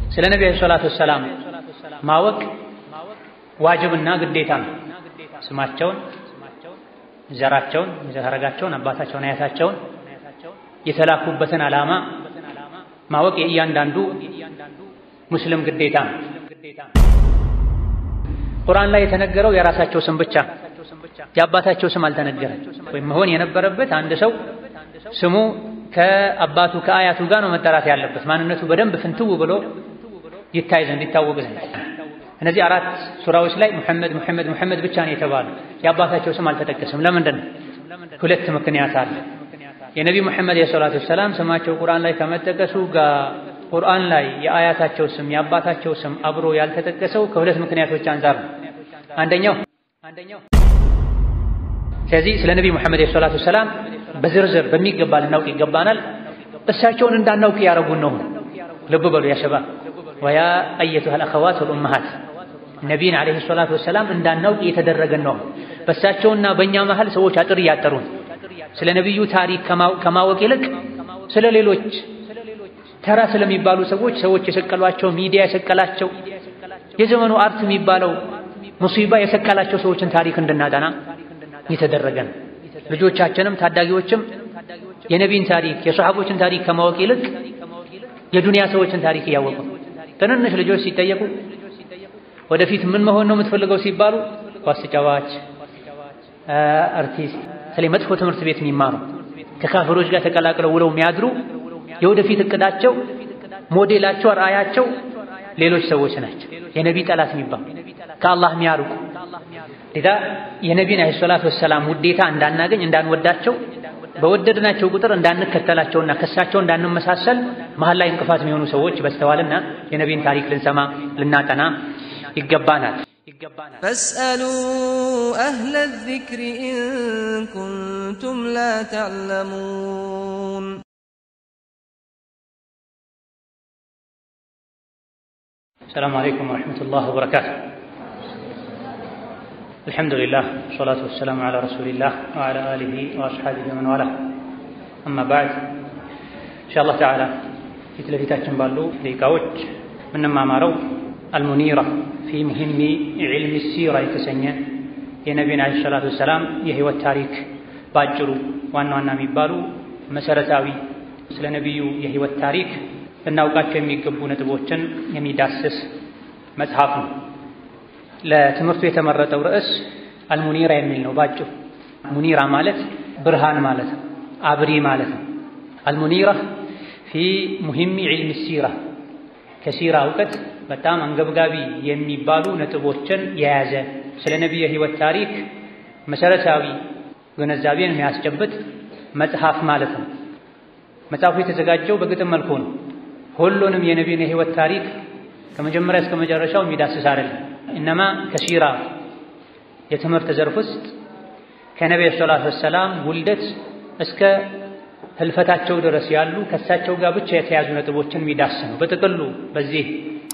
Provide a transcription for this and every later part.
ስለ ነቢ ዓለይሂ ሰላቱ ወሰላም ማወቅ ዋጅብና ግዴታ ነው። ስማቸውን፣ ዘራቸውን፣ የዘር ሐረጋቸውን፣ አባታቸውን፣ አያታቸውን የተላኩበትን ዓላማ ማወቅ የእያንዳንዱ ሙስሊም ግዴታ ነው። ቁርአን ላይ የተነገረው የራሳቸው ስም ብቻ የአባታቸው ስም አልተነገረም። ወይም መሆን የነበረበት አንድ ሰው ስሙ ከአባቱ ከአያቱ ጋር ነው መጠራት ያለበት ማንነቱ በደንብ ፍንትው ብሎ ይታይ ዘንድ ይታወቅ ዘንድ። እነዚህ አራት ሱራዎች ላይ ሙሐመድ ሙሐመድ ሙሐመድ ብቻ ነው የተባሉ የአባታቸው ስም አልተጠቀሰም። ለምንድን ነው? ሁለት ምክንያት አለ። የነቢ ሙሐመድ የሰላቱ ሰላም ስማቸው ቁርአን ላይ ከመጠቀሱ ጋር ቁርአን ላይ የአያታቸው ስም የአባታቸው ስም አብሮ ያልተጠቀሰው ከሁለት ምክንያቶች አንፃር ነው። አንደኛው አንደኛው ስለዚህ ስለ ነቢ ሙሐመድ የሰላቱ ሰላም በዝርዝር በሚገባ ልናውቅ ይገባናል። እሳቸውን እንዳናውቅ ያደረጉን ነው። ልብ በሉ ያ ሸባብ ወያ አየቱሃል አኸዋት ወልኡመሃት ነቢይን ዓለይሂ ሰላቱ ወሰላም እንዳናውቅ እየተደረገን ነው። በእሳቸውና በእኛ መሃል ሰዎች አጥር እያጠሩን ስለ ነቢዩ ታሪክ ከማወቅ ይልቅ ስለ ሌሎች ተራ ስለሚባሉ ሰዎች ሰዎች የሰቀሏቸው ሚዲያ የሰቀላቸው የዘመኑ አርት የሚባለው ሙሲባ የሰቀላቸው ሰዎችን ታሪክ እንድናጠና እየተደረገ ነው። ልጆቻችንም ታዳጊዎችም የነቢን ታሪክ የሰሓቦችን ታሪክ ከማወቅ ይልቅ የዱንያ ሰዎችን ታሪክ እያወቁ ትንንሽ ልጆች ሲጠየቁ ወደፊት ምን መሆን ነው የምትፈልገው ሲባሉ ኳስ ተጫዋች፣ አርቲስት፣ ስለ መጥፎ ትምህርት ቤት የሚማሩ ከካፍሮች ጋር ተቀላቅለው ውለው የሚያድሩ የወደፊት እቅዳቸው ሞዴላቸው ራእያቸው ሌሎች ሰዎች ናቸው። የነቢ ጠላት የሚባሉ ከአላህ የሚያርቁ ሌላ የነቢን ዓለይሂ ሰላቱ ወሰላም ውዴታ እንዳናገኝ እንዳንወዳቸው በወደድናቸው ቁጥር እንዳንከተላቸውና ከሳቸው እንዳንመሳሰል መሀል ላይ እንቅፋት የሚሆኑ ሰዎች በስተዋልና የነቢን ታሪክ ልንሰማ ልናጠና ይገባናል ይገባናል። ፈስአሉ አህለ ዚክሪ ኢን ኩንቱም ላ ተዕለሙን ሰላሙ አለይኩም ወረሕመቱላህ ወበረካቱ። አልሐምዱሊላህ ወሰላቱ ወሰላሙ ዓላ ረሱሊላህ ወዓላ አሊሂ ወአስሓቢሂ ወመን ዋላህ አማ ባዕድ ኢንሻአላህ ተዓላ ፊት ለፊታችን ባሉ ደቂቃዎች የምንማማረው አልሙኒራ ፊ ሙሂሚ ዒልሚ ሲራ የተሰኘ የነቢዩን ዓለይሂ ሰላቱ ወሰላም የህይወት ታሪክ በአጭሩ ዋና ዋና የሚባሉ መሰረታዊ ስለ ነቢዩ የህይወት ታሪክ ልናውቃቸው የሚገቡ ነጥቦችን የሚዳስስ መጽሐፍ ነው። ለትምህርቱ የተመረጠው ርዕስ አልሙኒራ የሚል ነው። ባጭሩ ሙኒራ ማለት ብርሃን ማለት ነው፣ አብሪ ማለት ነው። አልሙኒራ ፊ ሙሂሚ ዒልሚ ሲራ ከሲራ እውቀት በጣም አንገብጋቢ የሚባሉ ነጥቦችን የያዘ ስለ ነቢዩ የህይወት ታሪክ መሰረታዊ ግንዛቤን የሚያስጨብጥ መጽሐፍ ማለት ነው። መጽሐፉ የተዘጋጀው በግጥም መልኩ ነው። ሁሉንም የነቢዩን የህይወት ታሪክ ከመጀመሪያ እስከ መጨረሻው የሚዳስስ አይደለም። እነማ ከሲራ የትምህርት ዘርፍ ውስጥ ከነቢዩ ሰላቱ ወሰላም ውልደት እስከ ህልፈታቸው ድረስ ያሉ ከእሳቸው ጋር ብቻ የተያዙ ነጥቦችን የሚዳስ ነው። በጥቅሉ በዚህ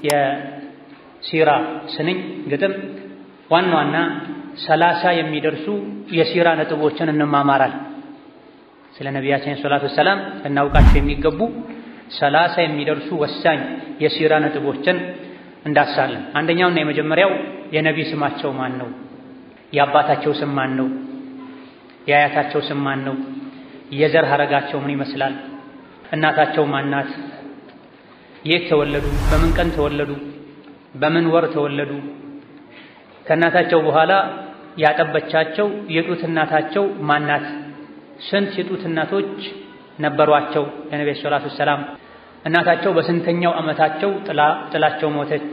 የሲራ ስንኝ ግጥም ዋና ዋና ሰላሳ የሚደርሱ የሲራ ነጥቦችን እንማማራል። ስለ ነቢያችን ሰላቱ ወሰላም ልናውቃቸው የሚገቡ ሰላሳ የሚደርሱ ወሳኝ የሲራ ነጥቦችን እንዳሳለን። አንደኛውና የመጀመሪያው የነቢ ስማቸው ማን ነው? የአባታቸው ስም ማን ነው? የአያታቸው ስም ማን ነው? የዘር ሐረጋቸው ምን ይመስላል? እናታቸው ማናት? የት ተወለዱ? በምን ቀን ተወለዱ? በምን ወር ተወለዱ? ከእናታቸው በኋላ ያጠበቻቸው የጡት እናታቸው ማናት? ስንት የጡት እናቶች ነበሯቸው? ለነቢ ሰላቱ ሰላም እናታቸው በስንተኛው ዓመታቸው ጥላ ጥላቸው ሞተች?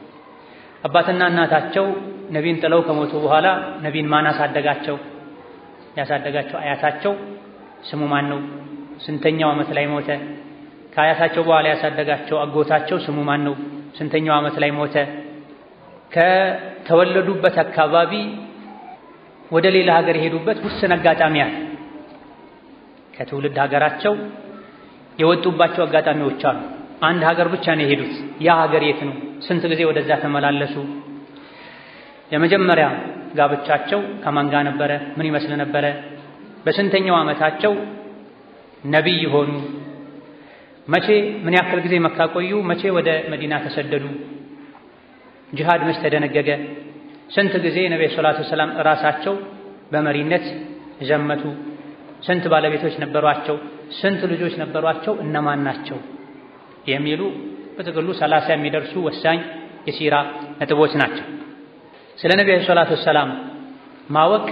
አባትና እናታቸው ነቢን ጥለው ከሞቱ በኋላ ነቢን ማን አሳደጋቸው? ያሳደጋቸው አያታቸው ስሙ ማን ነው? ስንተኛው ዓመት ላይ ሞተ? ከአያታቸው በኋላ ያሳደጋቸው አጎታቸው ስሙ ማን ነው? ስንተኛው ዓመት ላይ ሞተ? ከተወለዱበት አካባቢ ወደ ሌላ ሀገር የሄዱበት ውስን አጋጣሚ አለ። ከትውልድ ሀገራቸው የወጡባቸው አጋጣሚዎች አሉ። አንድ ሀገር ብቻ ነው የሄዱት። ያ ሀገር የት ነው? ስንት ጊዜ ወደዛ ተመላለሱ? የመጀመሪያ ጋብቻቸው ከማን ጋር ነበረ? ምን ይመስል ነበረ? በስንተኛው ዓመታቸው ነቢይ ሆኑ? መቼ ምን ያክል ጊዜ መካ ቆዩ? መቼ ወደ መዲና ተሰደዱ? ጂሃድ መች ተደነገገ? ስንት ጊዜ ነቢ ሰላቱ ሰላም ራሳቸው በመሪነት ዘመቱ? ስንት ባለቤቶች ነበሯቸው? ስንት ልጆች ነበሯቸው? እነማን ናቸው? የሚሉ በጥቅሉ ሰላሳ የሚደርሱ ወሳኝ የሲራ ነጥቦች ናቸው። ስለ ነቢ ሰላቱ ሰላም ማወቅ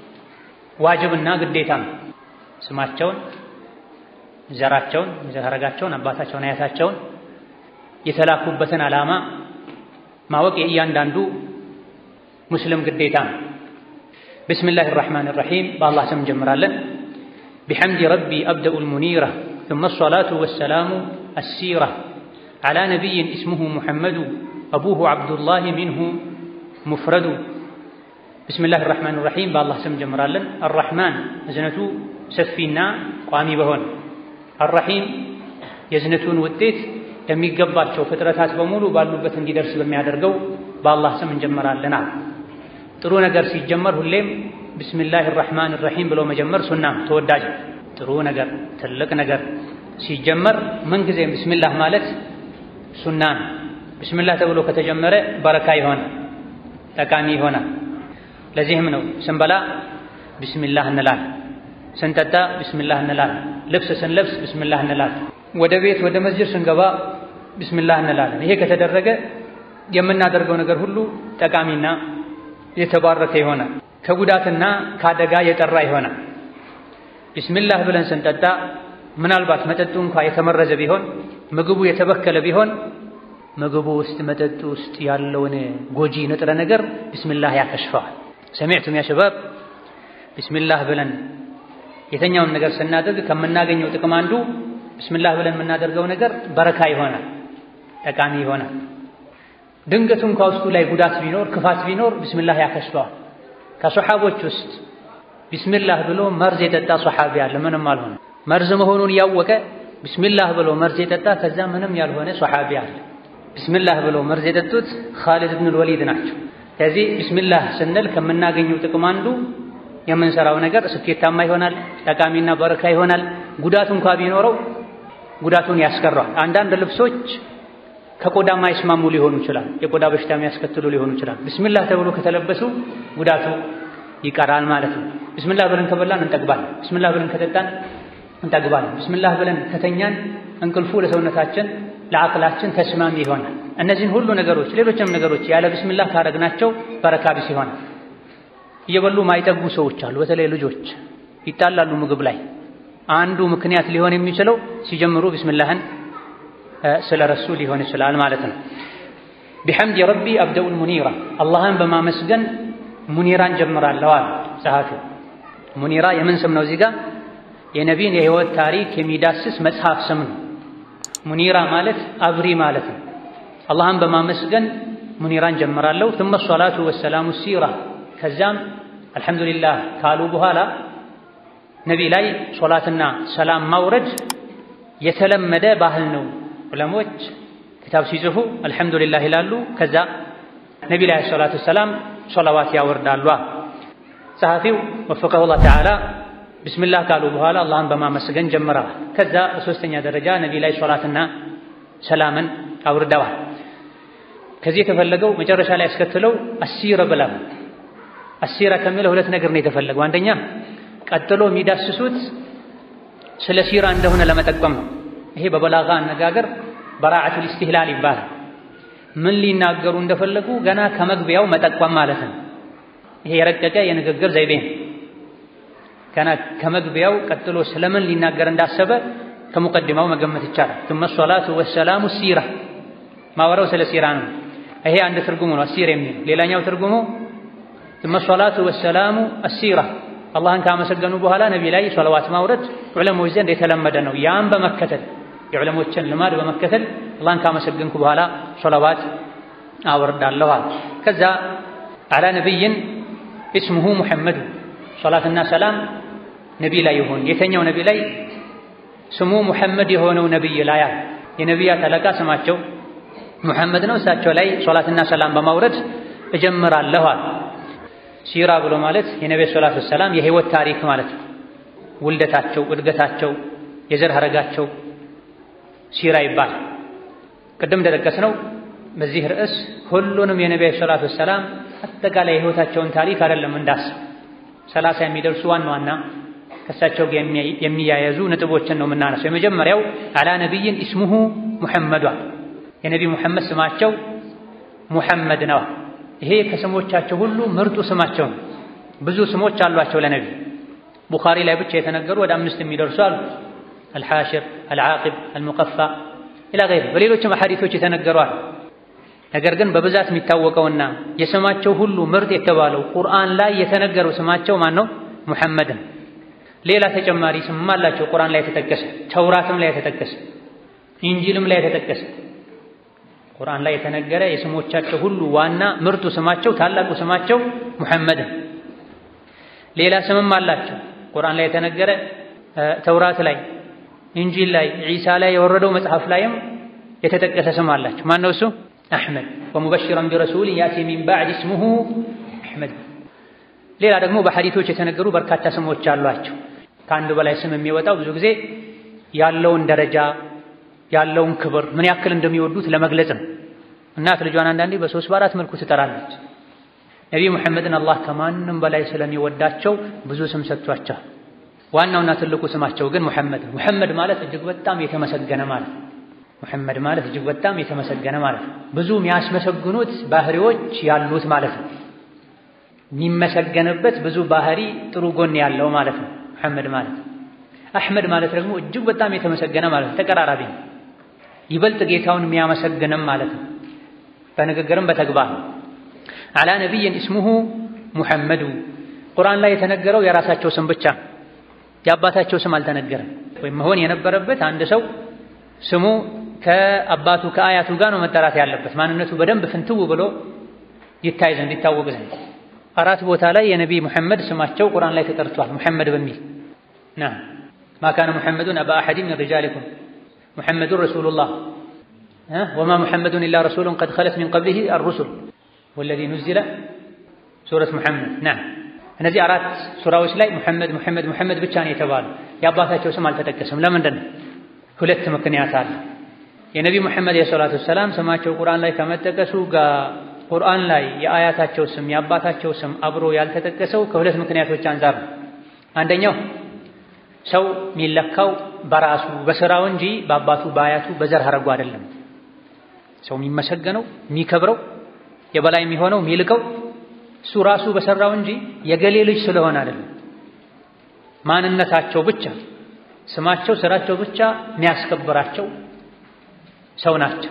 ዋጅብና ግዴታ ነው። ስማቸውን፣ ዘራቸውን፣ የዘር ሐረጋቸውን፣ አባታቸውን፣ አያታቸውን፣ የተላኩበትን ዓላማ ማወቅ የእያንዳንዱ ሙስሊም ግዴታ ነው። ብስሚላህ ራሕማን ራሒም በአላህ ስም እንጀምራለን። ቢሐምድ ረቢ አብደኡ ልሙኒራ ثم الصلاة والسلام السيرة على نبي اسمه محمد أبوه عبد الله منه مفرد بسم الله الرحمن الرحيم بالله سم جمرالن الرحمن እዝነቱ ሰፊና ቋሚ በሆነ الرحيم የእዝነቱን ውጤት ለሚገባቸው ፍጥረታት በሙሉ ባሉበት እንዲደርስ በሚያደርገው በአላህ ስም እንጀምራለን። ጥሩ ነገር ሲጀመር ሁሌም ቢስሚላህ ራሕማን ራሒም ብሎ መጀመር ሱና ተወዳጅ። ጥሩ ነገር ትልቅ ነገር ሲጀመር ምንጊዜም ቢስሚላህ ማለት ሱና ነው። ቢስሚላህ ተብሎ ከተጀመረ በረካ ይሆናል፣ ጠቃሚ ይሆናል። ለዚህም ነው ስንበላ ቢስሚላህ እንላለን፣ ስንጠጣ ቢስሚላህ እንላለን፣ ልብስ ስንለብስ ቢስሚላህ እንላለን፣ ወደ ቤት ወደ መስጅድ ስንገባ ቢስሚላህ እንላለን። ይሄ ከተደረገ የምናደርገው ነገር ሁሉ ጠቃሚና የተባረከ ይሆናል፣ ከጉዳትና ከአደጋ የጠራ ይሆናል። ቢስሚላህ ብለን ስንጠጣ ምናልባት መጠጡ እንኳ የተመረዘ ቢሆን ምግቡ የተበከለ ቢሆን ምግቡ ውስጥ መጠጡ ውስጥ ያለውን ጎጂ ንጥረ ነገር ቢስሚላህ ያከሽፈዋል። ሰሚዕቱም ያ ሸባብ ቢስሚላህ ብለን የተኛውን ነገር ስናደርግ ከምናገኘው ጥቅም አንዱ ቢስሚላህ ብለን የምናደርገው ነገር በረካ ይሆናል፣ ጠቃሚ ይሆናል። ድንገቱ እንኳ ውስጡ ላይ ጉዳት ቢኖር ክፋት ቢኖር ቢስሚላህ ያከሽፈዋል። ከሶሓቦች ውስጥ ቢስሚላህ ብሎ መርዝ የጠጣ ሶሓቢ አለ፣ ምንም አልሆነ። መርዝ መሆኑን ያወቀ ቢስሚላህ ብሎ መርዝ የጠጣ ከዛ ምንም ያልሆነ ሶሓቢ አለ። ቢስሚላህ ብሎ መርዝ የጠጡት ኻሊድ ብኑል ወሊድ ናቸው። ከዚህ ቢስሚላህ ስንል ከምናገኘው ጥቅም አንዱ የምንሰራው ነገር ስኬታማ ይሆናል፣ ጠቃሚና በረካ ይሆናል። ጉዳቱ እንኳ ቢኖረው ጉዳቱን ያስቀረዋል። አንዳንድ ልብሶች ከቆዳ ማይስማሙ ሊሆኑ ይችላል፣ የቆዳ በሽታ የሚያስከትሉ ሊሆኑ ይችላል። ቢስሚላህ ተብሎ ከተለበሱ ጉዳቱ ይቀራል ማለት ነው። ቢስሚላህ ብለን ከበላን እንጠግባለን። ቢስሚላህ ብለን ከጠጣን እንጠግባለን። ቢስሚላህ ብለን ከተኛን እንቅልፉ ለሰውነታችን ለአቅላችን ተስማሚ ይሆናል። እነዚህን ሁሉ ነገሮች ሌሎችም ነገሮች ያለ ቢስሚላህ ካረግናቸው በረካ ቢስ ይሆናል። እየበሉ ማይጠጉ ሰዎች አሉ። በተለይ ልጆች ይጣላሉ ምግብ ላይ። አንዱ ምክንያት ሊሆን የሚችለው ሲጀምሩ ቢስሚላህን ስለረሱ ሊሆን ይችላል ማለት ነው። ቢሐምድ ረቢ አብደኡል ሙኒራ አላህን በማመስገን ሙኒራን ጀምራለሁ አለ ጸሐፊው። ሙኒራ የምን ስም ነው? እዚህ ጋር የነቢን የህይወት ታሪክ የሚዳስስ መጽሐፍ ስም ነው። ሙኒራ ማለት አብሪ ማለት ነው። አላህን በማመስገን ሙኒራን ጀምራለሁ። ثم الصلاة والسلام السيرة ከዛም አልሐምዱሊላህ ካሉ በኋላ ነቢ ላይ ሶላትና ሰላም ማውረድ የተለመደ ባህል ነው። ዑለሞች ክታብ ሲጽፉ አልሐምዱሊላህ ይላሉ። ከዛ ነቢ ላይ ሰላቱ ሰላም ሶላዋት ያወርዳሉ። ጸሐፊው ወፈቀሁላህ ተዓላ ቢስሚላህ ካሉ በኋላ አላህን በማመስገን ጀምረዋል። ከዛ በሶስተኛ ደረጃ ነቢ ላይ ሶላትና ሰላምን አውርደዋል። ከዚህ የተፈለገው መጨረሻ ላይ ያስከትለው አሲረ ብለው አሲራ ከሚለው ሁለት ነገር ነው የተፈለገው። አንደኛ ቀጥሎ የሚዳስሱት ስለ ሲራ እንደሆነ ለመጠቆም ነው። ይሄ በበላጋ አነጋገር በራዓቱል ኢስቲህላል ይባላል። ምን ሊናገሩ እንደፈለጉ ገና ከመግቢያው መጠቆም ማለት ነው። ይሄ የረቀቀ የንግግር ዘይቤ ነው። ገና ከመግቢያው ቀጥሎ ስለምን ሊናገር እንዳሰበ ከሙቀድማው መገመት ይቻላል። ثم الصلاة والسلام ሲራ ማወራው ስለ ሲራ ነው። ይሄ አንድ ትርጉሙ ነው አሲር የሚል ሌላኛው ትርጉሙ ثم الصلاة والسلام السيرة አላህን ካመሰገኑ በኋላ ነቢ ላይ ሶላዋት ማውረድ ዑለሞች ዘንድ የተለመደ ነው። ያን በመከተል የዑለሞችን ልማድ በመከተል አላህን ካመሰገንኩ በኋላ ሶላዋት አወርዳለሁ። ከዛ አላ ነቢይን እስሙሁ ሙሐመዱ ሶላትና ሰላም ነቢ ላይ ይሁን። የተኛው ነቢ ላይ ስሙ ሙሐመድ የሆነው ነቢይ ላይ አለ። የነቢያት አለቃ ስማቸው ሙሐመድ ነው። እሳቸው ላይ ሶላትና ሰላም በማውረድ እጀምራለሁ አለ። ሲራ ብሎ ማለት የነቢዩ ሰላቱ ሰላም የህይወት ታሪክ ማለት ነው። ውልደታቸው፣ እድገታቸው፣ የዘር ሐረጋቸው፣ ሲራ ይባላል። ቅድም እንደጠቀስነው በዚህ ርዕስ ሁሉንም የነቢ ሰላቱ ወሰላም አጠቃላይ የህይወታቸውን ታሪክ አይደለም እንዳስ ሰላሳ የሚደርሱ ዋና ዋና ከእሳቸው ጋር የሚያያዙ ነጥቦችን ነው የምናነሳው። የመጀመሪያው አላ ነቢይን ኢስሙሁ ሙሐመዷ የነቢ ሙሐመድ ስማቸው ሙሐመድ ነው። ይሄ ከስሞቻቸው ሁሉ ምርጡ ስማቸው ነው። ብዙ ስሞች አሏቸው ለነቢ ቡኻሪ ላይ ብቻ የተነገሩ ወደ አምስት የሚደርሱ አሉ። አልሓሽር፣ አልዓቂብ፣ አልሙቀፋ ኢላ ገይሪ በሌሎችም አሐዲቶች የተነገሩ አሉ። ነገር ግን በብዛት የሚታወቀውና የስማቸው ሁሉ ምርጥ የተባለው ቁርአን ላይ የተነገረው ስማቸው ማን ነው? ሙሐመድን። ሌላ ተጨማሪ ስም አላቸው ቁርአን ላይ የተጠቀሰ፣ ተውራትም ላይ የተጠቀሰ፣ ኢንጂልም ላይ የተጠቀሰ ቁርአን ላይ የተነገረ የስሞቻቸው ሁሉ ዋና ምርጡ ስማቸው ታላቁ ስማቸው ሙሐመድን። ሌላ ስምም አላቸው ቁርአን ላይ የተነገረ ተውራት ላይ ኢንጂል ላይ ዒሳ ላይ የወረደው መጽሐፍ ላይም የተጠቀሰ ስም አላቸው። ማን ነው እሱ? አሕመድ ወሙበሽረን ቢረሱሊን ያእቲ ሚን ባዕድ እስሙሁ አሕመድ። ሌላ ደግሞ በሐዲቶች የተነገሩ በርካታ ስሞች አሏቸው። ከአንድ በላይ ስም የሚወጣው ብዙ ጊዜ ያለውን ደረጃ ያለውን ክብር ምን ያክል እንደሚወዱት ለመግለጽ ነው። እናት ልጇን አንዳንዴ በሶስት በአራት መልኩ ትጠራለች። ነቢይ ሙሐመድን አላህ ከማንም በላይ ስለሚወዳቸው ብዙ ስም ሰጥቷቸዋል። ዋናውና ትልቁ ስማቸው ግን ሙሐመድ ነው። ሙሐመድ ማለት እጅግ በጣም የተመሰገነ ማለት ነው። ሙሐመድ ማለት እጅግ በጣም የተመሰገነ ማለት ነው። ብዙ የሚያስመሰግኑት ባህሪዎች ያሉት ማለት ነው። የሚመሰገንበት ብዙ ባህሪ ጥሩ ጎን ያለው ማለት ነው ሙሐመድ ማለት። አሕመድ ማለት ደግሞ እጅግ በጣም የተመሰገነ ማለት ነው። ተቀራራቢ ነው። ይበልጥ ጌታውን የሚያመሰግንም ማለት ነው። በንግግርም በተግባር አላ ነቢይን እስሙሁ ሙሐመዱ ቁርአን ላይ የተነገረው የራሳቸው ስም ብቻ የአባታቸው ስም አልተነገረም። ወይም መሆን የነበረበት አንድ ሰው ስሙ ከአባቱ ከአያቱ ጋር ነው መጠራት ያለበት ማንነቱ በደንብ ፍንትው ብሎ ይታይ ዘንድ ይታወቅ ዘንድ። አራት ቦታ ላይ የነቢይ ሙሐመድ ስማቸው ቁርአን ላይ ተጠርቷል። ሙሐመድ በሚል ና ማ ካነ ሙሐመዱን አባ አሐድን ሚን ሪጃሊኩም ሙሐመዱን ረሱሉላህ ወማ ሙሐመዱን ኢላ ረሱሉን ቀድ ኸለት ሚን ቀብሊሂ አርሩሱል ወለዚ ኑዚለ ሱረት ሙሐመድ ና እነዚህ አራት ሱራዎች ላይ ሙሐመድ ሙሐመድ ሙሐመድ ብቻ ነው የተባሉ። የአባታቸው ስም አልተጠቀሰም። ለምንድን ነው? ሁለት ምክንያት አለ። የነቢ ሙሐመድ የሰላቱ ወሰላም ስማቸው ቁርአን ላይ ከመጠቀሱ ጋር ቁርአን ላይ የአያታቸው ስም የአባታቸው ስም አብሮ ያልተጠቀሰው ከሁለት ምክንያቶች አንፃር ነው። አንደኛው ሰው የሚለካው በራሱ በስራው እንጂ በአባቱ በአያቱ በዘር ሐረጉ አይደለም። ሰው የሚመሰገነው የሚከብረው የበላይ የሚሆነው የሚልቀው እሱ ራሱ በሰራው እንጂ የገሌ ልጅ ስለሆነ አይደለም። ማንነታቸው ብቻ ስማቸው፣ ስራቸው ብቻ የሚያስከብራቸው ሰው ናቸው።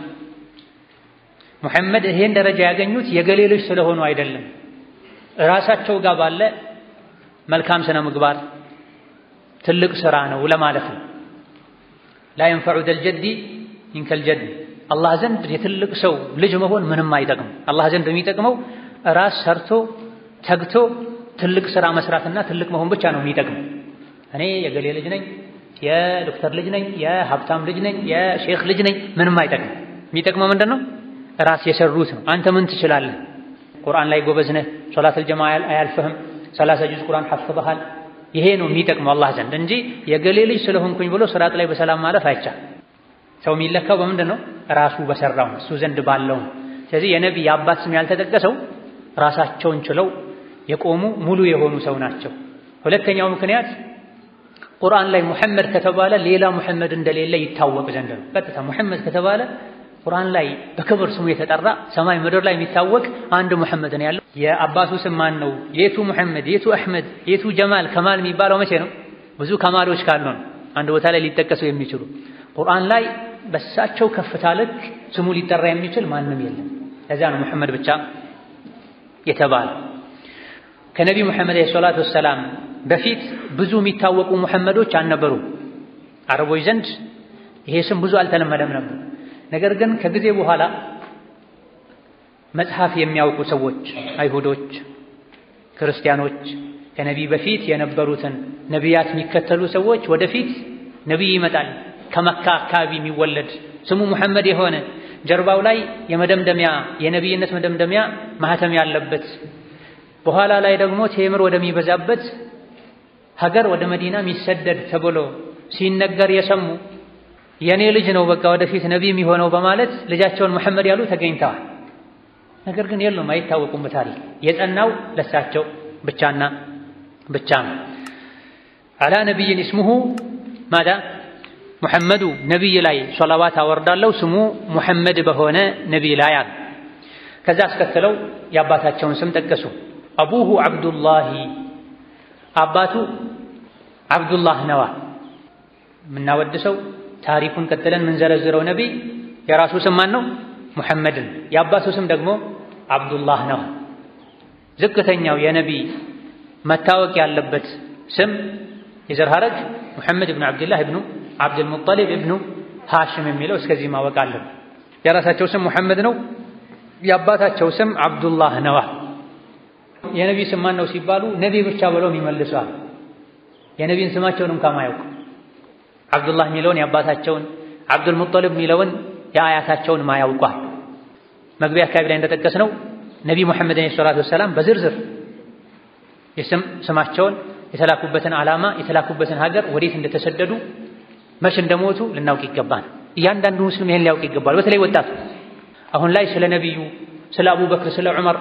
ሙሐመድ ይሄን ደረጃ ያገኙት የገሌ ልጅ ስለሆኑ አይደለም። ራሳቸው ጋር ባለ መልካም ስነ ምግባር ትልቅ ስራ ነው ለማለት ነው። ላ የንፈዑ ደልጀዲ ሚንከል ጀድ አላህ ዘንድ የትልቅ ሰው ልጅ መሆን ምንም አይጠቅም። አላህ ዘንድ የሚጠቅመው ራስ ሰርቶ ተግቶ ትልቅ ስራ መስራትና ትልቅ መሆን ብቻ ነው የሚጠቅመው። እኔ የገሌ ልጅ ነኝ፣ የዶክተር ልጅ ነኝ፣ የሀብታም ልጅ ነኝ፣ የሼክ ልጅ ነኝ፣ ምንም አይጠቅም። የሚጠቅመው ምንድን ነው? ራስ የሰሩት ነው። አንተ ምን ትችላለህ? ቁርአን ላይ ጎበዝ ነህ፣ ሶላተል ጀማ አያልፍህም፣ ሰላሳ ጁዝ ቁርአን ሐፍበሃል። ይሄ ነው የሚጠቅመው አላህ ዘንድ እንጂ የገሌ ልጅ ስለሆንኩኝ ብሎ ስርዓት ላይ በሰላም ማለፍ አይቻል። ሰው የሚለካው በምንድን ነው? ራሱ በሰራው እሱ ዘንድ ባለው። ስለዚህ የነቢይ የአባት ስም ያልተጠቀሰው ራሳቸውን ችለው የቆሙ ሙሉ የሆኑ ሰው ናቸው። ሁለተኛው ምክንያት ቁርአን ላይ ሙሐመድ ከተባለ ሌላ ሙሐመድ እንደሌለ ይታወቅ ዘንድ ነው። ቀጥታ ሙሐመድ ከተባለ ቁርአን ላይ በክብር ስሙ የተጠራ ሰማይ ምድር ላይ የሚታወቅ አንድ ሙሐመድ ነው ያለው። የአባቱ ስም ማን ነው? የቱ ሙሐመድ፣ የቱ አሕመድ፣ የቱ ጀማል፣ ከማል የሚባለው መቼ ነው? ብዙ ከማሎች ካሉ ነው አንድ ቦታ ላይ ሊጠቀሱ የሚችሉ ቁርአን ላይ በሳቸው ከፍታ ልክ ስሙ ሊጠራ የሚችል ማንም የለም። ለዚያ ነው ሙሐመድ ብቻ የተባለ። ከነቢዩ ሙሐመድ ሰላቱ ወሰላም በፊት ብዙ የሚታወቁ ሙሐመዶች አልነበሩ። አረቦች ዘንድ ይሄ ስም ብዙ አልተለመደም ነበር። ነገር ግን ከጊዜ በኋላ መጽሐፍ የሚያውቁ ሰዎች አይሁዶች፣ ክርስቲያኖች ከነቢይ በፊት የነበሩትን ነቢያት የሚከተሉ ሰዎች ወደፊት ነቢይ ይመጣል ከመካ አካባቢ የሚወለድ ስሙ ሙሐመድ የሆነ ጀርባው ላይ የመደምደሚያ የነቢይነት መደምደሚያ ማህተም ያለበት በኋላ ላይ ደግሞ ቴምር ወደሚበዛበት ሀገር ወደ መዲና የሚሰደድ ተብሎ ሲነገር የሰሙ የኔ ልጅ ነው በቃ ወደፊት ነቢ የሚሆነው በማለት ልጃቸውን መሐመድ ያሉ ተገኝተዋል። ነገር ግን የሉም፣ አይታወቁም በታሪክ የጸናው ለሳቸው ብቻና ብቻ ነው። አላ ነቢይን እስሙሁ ማዳ ሙሐመዱ ነቢይ ላይ ሶላዋት አወርዳለሁ ስሙ ሙሐመድ በሆነ ነቢይ ላይ አሉ። ከዛ አስከትለው የአባታቸውን ስም ጠቀሱ። አቡሁ ዓብዱላሂ አባቱ ዓብዱላህ ነዋ። የምናወድሰው ታሪኩን ቀጥለን የምንዘረዝረው ነቢይ የራሱ ስም ማን ነው? ሙሐመድን። የአባቱ ስም ደግሞ ዓብዱላህ ነው። ዝቅተኛው የነቢይ መታወቅ ያለበት ስም የዘር ሐረግ ሙሐመድ ብኑ ዓብድላህ ብኑ ዓብድልሙጠሊብ እብኑ ሃሽም የሚለው እስከዚህ ማወቅ አለብን። የራሳቸው ስም ሙሐመድ ነው። የአባታቸው ስም ዓብዱላህ ነዋ። የነቢይ ስም ማን ነው ሲባሉ ነቢይ ብቻ ብለው ይመልሷል። የነቢይን ስማቸውን እንኳን ማያውቁ ዓብዱላህ የሚለውን የአባታቸውን ዓብዱልሙጠሊብ የሚለውን የአያታቸውን ማያውቋል። መግቢያ አካባቢ ላይ እንደጠቀስነው ነቢይ ሙሐመድ ዓለይሂ ሰላቱ ወሰላም በዝርዝር የስም ስማቸውን የተላኩበትን ዓላማ የተላኩበትን ሀገር ወዴት እንደተሰደዱ መች እንደሞቱ ልናውቅ ይገባል። እያንዳንዱ ሙስሊም ይሄን ሊያውቅ ይገባል። በተለይ ወጣቱ አሁን ላይ ስለ ነቢዩ፣ ስለ አቡበክር፣ ስለ ዑመር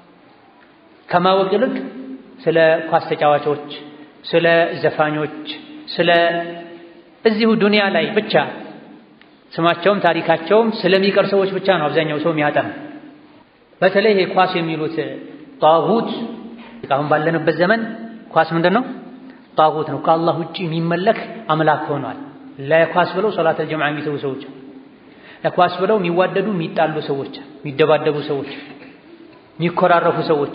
ከማወቅ ይልቅ ስለ ኳስ ተጫዋቾች፣ ስለ ዘፋኞች፣ ስለ እዚሁ ዱንያ ላይ ብቻ ስማቸውም ታሪካቸውም ስለሚቀር ሰዎች ብቻ ነው አብዛኛው ሰው የሚያጠና። በተለይ ይሄ ኳስ የሚሉት ጣጉት አሁን ባለንበት ዘመን ኳስ ምንድን ነው? ጣጉት ነው። ከአላህ ውጭ የሚመለክ አምላክ ሆኗል። ለኳስ ብለው ሶላተል ጀምዓ የሚተው ሰዎች፣ ለኳስ ብለው የሚዋደዱ የሚጣሉ ሰዎች፣ የሚደባደቡ ሰዎች፣ የሚኮራረፉ ሰዎች።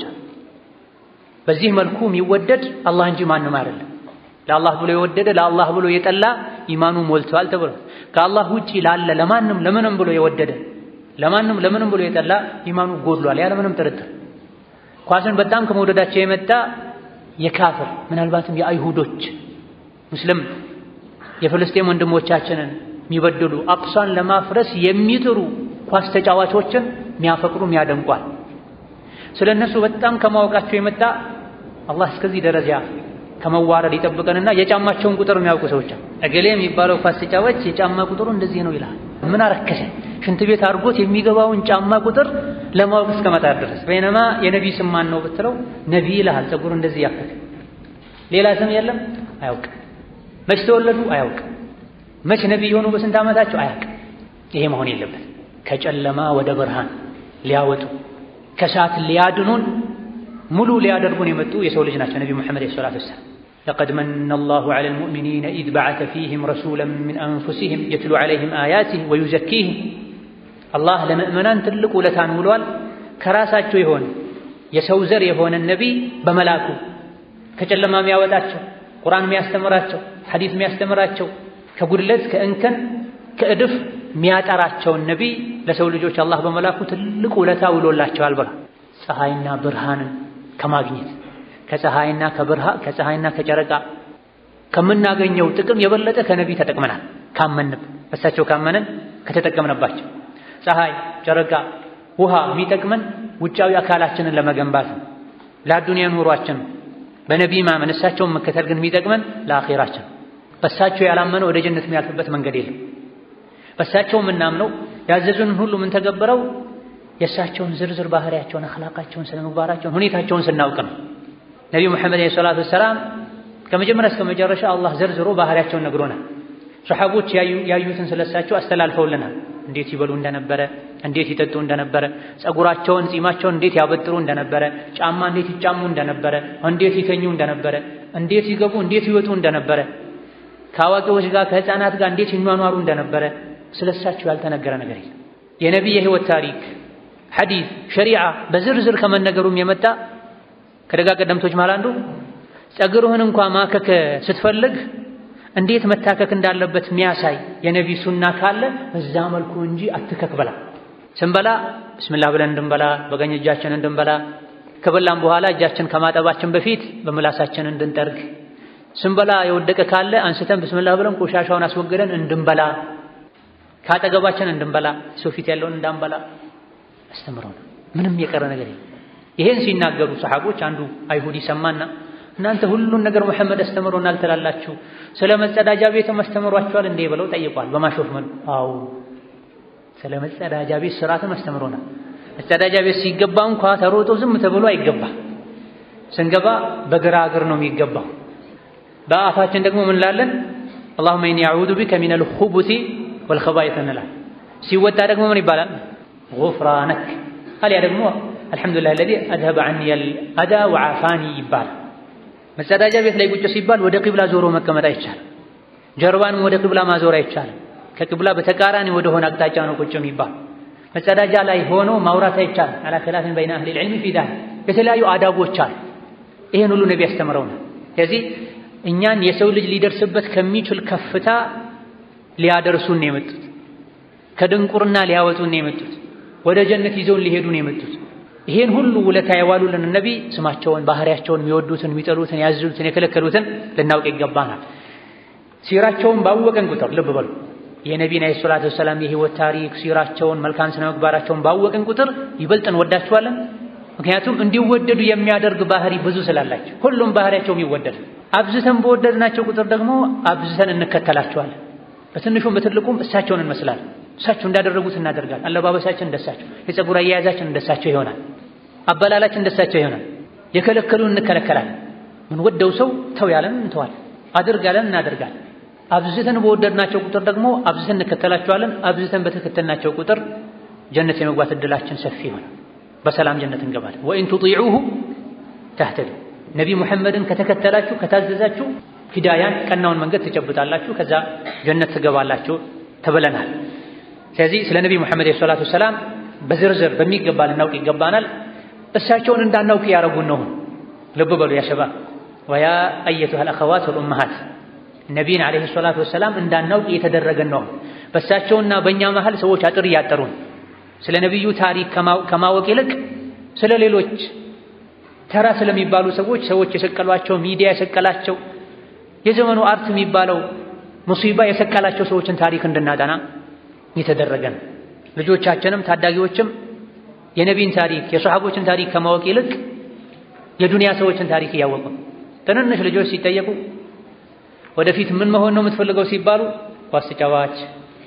በዚህ መልኩ የሚወደድ አላህ እንጂ ማንም አይደለም። ለአላህ ብሎ የወደደ ለአላህ ብሎ የጠላ ኢማኑ ሞልቷል ተብሎ ከአላህ ውጪ ላለ ለማንም ለምንም ብሎ የወደደ ለማንም ለምንም ብሎ የጠላ ኢማኑ ጎድሏል ያለምንም ጥርጥር። ኳስን በጣም ከመውደዳቸው የመጣ የካፍር ምናልባትም የአይሁዶች ሙስሊም የፍልስጤም ወንድሞቻችንን የሚበድሉ አቅሷን ለማፍረስ የሚጥሩ ኳስ ተጫዋቾችን የሚያፈቅሩ የሚያደንቋል። ስለ እነሱ በጣም ከማወቃቸው የመጣ አላህ እስከዚህ ደረጃ ከመዋረድ ይጠብቀንና የጫማቸውን ቁጥር የሚያውቁ ሰዎች እገሌ የሚባለው ኳስ ተጫዋች የጫማ ቁጥሩ እንደዚህ ነው ይላል። ምን አረከሰ? ሽንት ቤት አድርጎት የሚገባውን ጫማ ቁጥር ለማወቅ እስከመጣ ድረስ በይነማ የነቢይ ስም ማን ነው ብትለው ነቢይ ይልሃል። ፀጉሩ እንደዚህ ያከተ ሌላ ስም የለም አያውቅም። መች ተወለዱ አያውቅም። መች ነቢይ የሆኑ በስንት ዓመታቸው አያውቅም። ይሄ መሆን የለበት። ከጨለማ ወደ ብርሃን ሊያወጡ ከሰዓት ሊያድኑን ሙሉ ሊያደርጉን የመጡ የሰው ልጅ ናቸው ነቢ ሙሐመድ ዓለይሂ ሰላቱ ወሰላም። ለቀድ መነ አላሁ ዐለል ሙእሚኒነ ኢዝ በዐተ ፊህም ረሱለን ሚን አንፉሲሂም የትሉ ዐለይሂም አያቲህ ወዩዘኪህም። አላህ ለምእመናን ትልቅ ውለታን ውሏል። ከራሳቸው የሆነ የሰው ዘር የሆነ ነቢይ በመላኩ ከጨለማ የሚያወጣቸው ቁርአን የሚያስተምራቸው ሐዲስ የሚያስተምራቸው ከጉድለት ከእንከን ከእድፍ የሚያጠራቸውን ነቢይ ለሰው ልጆች አላህ በመላኩ ትልቅ ውለታ ውሎላቸዋል ብሏል። ፀሐይና ብርሃንን ከማግኘት ከፀሐይና ከብርሃን ከፀሐይና ከጨረቃ ከምናገኘው ጥቅም የበለጠ ከነቢይ ተጠቅመናል። ካመንብ በሳቸው ካመንን ከተጠቀምንባቸው ፀሐይ፣ ጨረቃ፣ ውሃ የሚጠቅመን ውጫዊ አካላችንን ለመገንባት ነው፣ ለአዱንያ ኑሯችን በነቢይ ማመን እሳቸውን መከተል ግን የሚጠቅመን ለአኼራችን። በሳቸው ያላመነ ወደ ጀነት የሚያልፍበት መንገድ የለም። በሳቸው የምናምነው ያዘዙንን ሁሉ የምንተገብረው የእሳቸውን ዝርዝር ባህሪያቸውን፣ አኽላቃቸውን፣ ስነ ምግባራቸውን፣ ሁኔታቸውን ስናውቅ ነው። ነቢዩ ሙሐመድ ዓለይሂ ሰላቱ ወሰላም ከመጀመሪያ እስከ መጨረሻ አላህ ዘርዝሮ ባህሪያቸውን ነግሮናል። ሰሓቦች ያዩትን ስለሳቸው አስተላልፈውልናል። እንዴት ይበሉ እንደነበረ፣ እንዴት ይጠጡ እንደነበረ፣ ፀጉራቸውን፣ ጺማቸውን እንዴት ያበጥሩ እንደነበረ፣ ጫማ እንዴት ይጫሙ እንደነበረ፣ እንዴት ይተኙ እንደነበረ፣ እንዴት ይገቡ፣ እንዴት ይወጡ እንደነበረ፣ ከአዋቂዎች ጋር ከህፃናት ጋር እንዴት ይኗኗሩ እንደነበረ ስለሳቸው ያልተነገረ ነገር የለም። የነቢይ የህይወት ታሪክ ሐዲስ ሸሪዓ በዝርዝር ከመነገሩም የመጣ ከደጋ ቀደምቶች መሃል አንዱ ፀጉርህን እንኳ ማከክ ስትፈልግ እንዴት መታከክ እንዳለበት የሚያሳይ የነቢይ ሱና ካለ በዛ መልኩ እንጂ አትከክ በላ። ስንበላ ብስምላህ ብለን እንድንበላ፣ በቀኝ እጃችን እንድንበላ፣ ከበላም በኋላ እጃችን ከማጠባችን በፊት በምላሳችን እንድንጠርግ፣ ስንበላ የወደቀ ካለ አንስተን ብስምላህ ብለን ቆሻሻውን አስወግደን እንድንበላ፣ ከአጠገባችን እንድንበላ፣ ሰው ፊት ያለውን እንዳንበላ አስተምረው ምንም የቀረ ነገር የለም። ይሄን ሲናገሩ ሰሓቦች አንዱ አይሁዲ ሰማና እናንተ ሁሉን ነገር መሐመድ አስተምሮናል ትላላችሁ፣ ስለ መጸዳጃ ቤትም አስተምሯችኋል እንዴ ብለው ጠይቋል። በማሾፍ መልኩ አዎ ስለ መጸዳጃ ቤት ስርዓትም አስተምሮናል። መጸዳጃ ቤት ሲገባ እንኳ ተሮጦ ዝም ተብሎ አይገባ። ስንገባ በግራ እግር ነው የሚገባው። በአፋችን ደግሞ ምን ላለን? አላሁመ ኢኒ አዑዙ ቢከ ሚነል ኹቡሲ ወልኸባኢስ እንላለን። ሲወጣ ደግሞ ምን ይባላል? ጉፍራነክ አልያ ደግሞ አልሐምዱሊላህ አለዚ አዝሀበ ዐኒየል አዛ ወዐፋኒ ይባላል። መጸዳጃ ቤት ላይ ቁጭ ሲባል ወደ ቂብላ ዞሮ መቀመጥ አይቻልም። ጀርባንም ወደ ቂብላ ማዞር አይቻልም። ከቂብላ በተቃራኒ ወደ ሆነ አቅጣጫ ነው ቁጭ የሚባል። መጸዳጃ ላይ ሆኖ ማውራት አይቻልም። አላ ኺላፊን በይነ አህሊል ዒልሚ ፊ ዛሊክ የተለያዩ አዳቦች አሉ። ይሄን ሁሉ ነቢ ያስተምረውናል። ስለዚህ እኛን የሰው ልጅ ሊደርስበት ከሚችል ከፍታ ሊያደርሱን ነው የመጡት። ከድንቁርና ሊያወጡን ነው የመጡት። ወደ ጀነት ይዘውን ሊሄዱ ነው የመጡት። ይሄን ሁሉ ውለታ የዋሉልን ነቢ ስማቸውን፣ ባህሪያቸውን፣ የሚወዱትን፣ የሚጠሉትን፣ ያዙትን፣ የከለከሉትን ልናውቅ ይገባናል። ሲራቸውን ባወቀን ቁጥር ልብ በሉ የነቢን ዓለይሂ ሰላቱ ወሰላም የህይወት ታሪክ ሲራቸውን፣ መልካም ስነ ምግባራቸውን ባወቅን ቁጥር ይበልጥ እንወዳቸዋለን። ምክንያቱም እንዲወደዱ የሚያደርግ ባህሪ ብዙ ስላላቸው ሁሉም ባህሪያቸውም ይወደድ። አብዝተን በወደድናቸው ቁጥር ደግሞ አብዝተን እንከተላቸዋለን። በትንሹም በትልቁም እሳቸውን እንመስላለን። እሳቸው እንዳደረጉት እናደርጋለን። አለባበሳችን እንደሳቸው፣ የፀጉር አያያዛችን እንደሳቸው ይሆናል። አበላላችን እንደሳቸው ይሆናል። የከለከሉን እንከለከላለን። ምን ወደው ሰው ተው ያለን እንተዋለን። አድርግ ያለን እናደርጋለን። አብዝተን በወደድናቸው ቁጥር ደግሞ አብዝተን እንከተላቸዋለን። አብዝተን በተከተልናቸው ቁጥር ጀነት የመግባት እድላችን ሰፊ ይሆናል። በሰላም ጀነት እንገባለን። ወኢን ቱጢዑሁ ተህተዱ ነቢ ሙሐመድን ከተከተላችሁ ከታዘዛችሁ ሂዳያን ቀናውን መንገድ ትጨብጣላችሁ፣ ከዛ ጀነት ትገባላችሁ ተብለናል። ስለዚህ ስለ ነቢ ሙሐመድ ሰላቱ ሰላም በዝርዝር በሚገባ ልናውቅ ይገባናል። እሳቸውን እንዳናውቅ ያረጉን ነው። ልብ በሉ ያ ሸባብ ወያ አየቱሃ አልአኸዋት ወልኡመሃት ነቢይን ዓለይሂ ሰላቱ ወሰላም እንዳናውቅ እየተደረገን ነው። በእሳቸውና በእኛ መሃል ሰዎች አጥር እያጠሩን ስለ ነቢዩ ታሪክ ከማወቅ ይልቅ ስለ ሌሎች ተራ ስለሚባሉ ሰዎች ሰዎች የሰቀሏቸው ሚዲያ የሰቀላቸው የዘመኑ አርት የሚባለው ሙሲባ የሰቀላቸው ሰዎችን ታሪክ እንድናጠና የተደረገን ልጆቻችንም ታዳጊዎችም የነቢን ታሪክ የሰሓቦችን ታሪክ ከማወቅ ይልቅ የዱንያ ሰዎችን ታሪክ እያወቁ ትንንሽ ልጆች ሲጠየቁ ወደፊት ምን መሆን ነው የምትፈልገው ሲባሉ ኳስ ተጫዋች